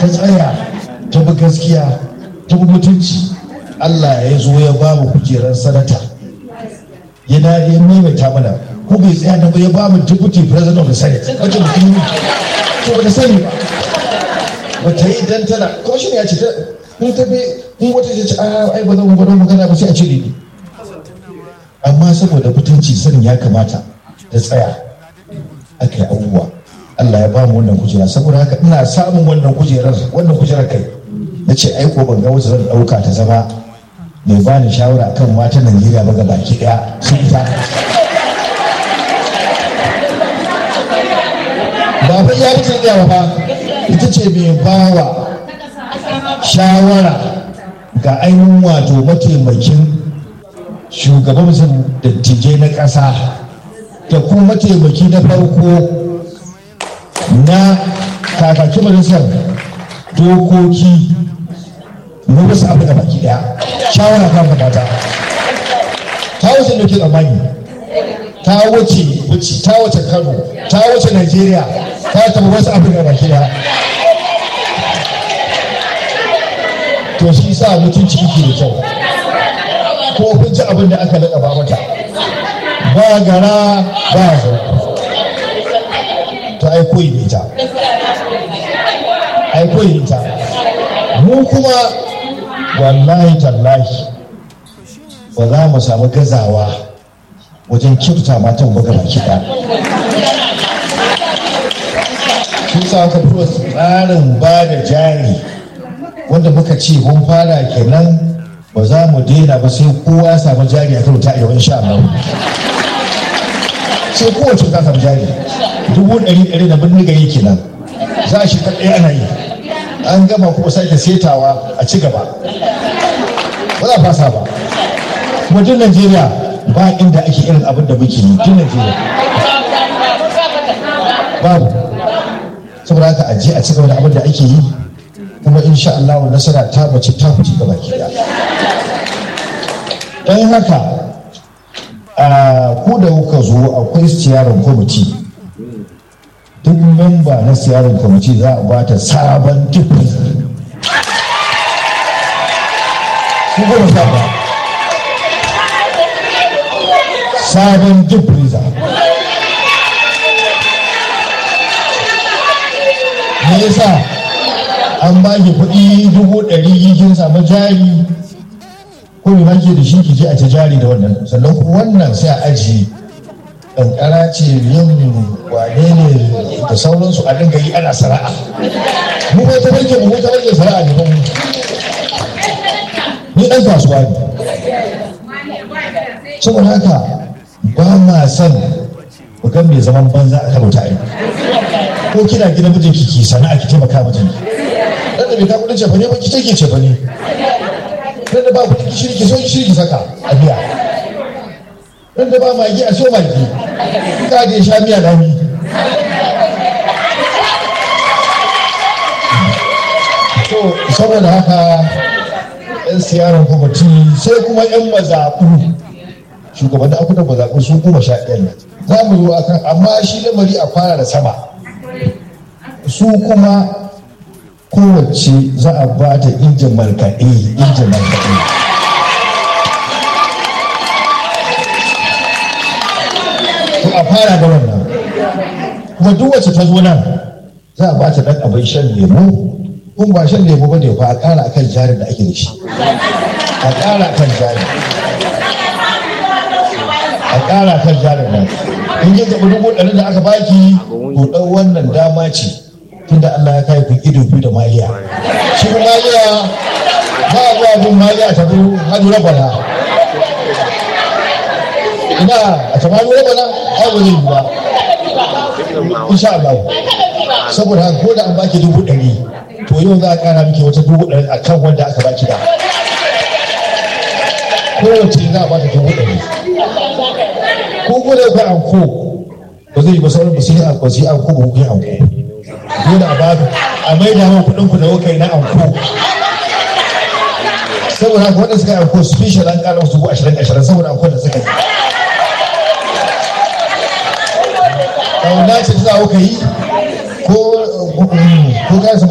ta tsaya ta bi gaskiya ta bi mutunci Allah ya zo ya ba mu kujerar sanata yana ya maimaita mana ko bai tsaya da ya ba mu deputy president of the senate wace mutum to ba ta sani ba ba ta yi dan tana kuma shi ne ya ce ta in ta bi in wata ce a ai ba zan gwada magana ba sai a cire ni amma saboda mutunci sanin ya kamata ta tsaya aka yi abubuwa Allah ya ba mu wannan kujera saboda haka ina samun wannan kujerar wannan kujerar kai na ce ai ko ban ga wacce zan ɗauka ta zama mai ba ni shawara kan matan Najeriya ba baki ɗaya sun ita ba fa ya mutu da ba ita ce mai bawa shawara ga ainihin wato mataimakin shugaban dattijai na ƙasa da kuma mataimaki na farko na kakakin majalisar dokoki na wasu abu da baki daya shawara kan fadata ta wuce da ke tsammani ta wuce wuce ta wuce kano ta wuce nigeria ta taba wasu abu da baki daya to shi sa mutunci yake da kyau ko kun ci abin da aka laƙaba mata ba gara ba zo to ai koyi da ita ai koyi da ita mu kuma wallahi tallahi ba za mu samu gazawa wajen kyauta matan buga baki ɗaya sun sa aka fito tsarin ba da jari wanda muka ce mun fara kenan ba za mu daina ba sai kowa ya samu jari a kan ta yau insha Allah sai kowace ta samu jari dubu ɗari ɗari da birnin gari kenan za a shiga ɗaya ana yi an gama kuma sake setawa a ci gaba ba za a fasa ba kuma duk Najeriya ba inda ake irin abin da muke yi duk Najeriya babu saboda haka a je a ci gaba da abin da ake yi kuma insha Allah nasara ta bace ta fice gaba ki don haka a ku da kuka zo akwai siyarar kwamiti duk memba na siyarar kwamiti za a bata sabon tufi su goma sha ba sabon difriza me yasa an ba ki kuɗi dubu ɗari kin samu jari ko me ke da shi ki je a ta jari da wannan sannan kuma wannan sai a ajiye kankara ce yin wane ne da sauransu a dinga yi ana sana'a mu ba ta barke mu ta barke sana'a ne ba mu ni ɗan kasuwa ne saboda haka ba ma son bugan mai zaman banza a kan mutane ko kina gidan mijin ki sana'a ki taimaka mijin dan da bai ka kudin cefa ne ba ki take cefa ne dan da ba kudin gishiri ki so gishiri ki saka a biya dan da ba magi a so magi ka je sha miya lami to saboda haka yan siyarar kwamiti sai kuma yan mazaɓu shugabannin akutan mazaɓu su goma sha ɗaya ne za mu zo akan amma shi lamari a fara da sama su kuma kowace za a ba ta injin markaɗe injin markaɗe to a fara da wannan kuma duk wacce ta zo nan za a ba ta ɗan abin shan lemu kun ba shan lemu ba ne fa a ƙara akan jarin da ake da shi a ƙara akan jarin a ƙara kan jarin nan in ji zaɓi dubu ɗari da aka baki to ɗan wannan dama ce tunda Allah ya kai ku ido biyu da maliya shi maliya ba a zuwa bin maliya ta bi hadu rabana ina a ta hadu rabana ai ba zai yi ba insha Allah saboda haka ko da an baki dubu ɗari to yau za a ƙara miki wata dubu ɗari a kan wanda aka baki da kowace za a bata dubu ɗari ko ko da kai anko ba zai yi ba sauran ba su yi anko su yi anko ba ku yi anko dole a bada a mai da hawa kuɗin ku da kuka yi na anko saboda haka wanda suka yi anko special an ƙara musu ashirin ashirin saboda anko da suka yi kauna ce ta za ka yi ko ko ka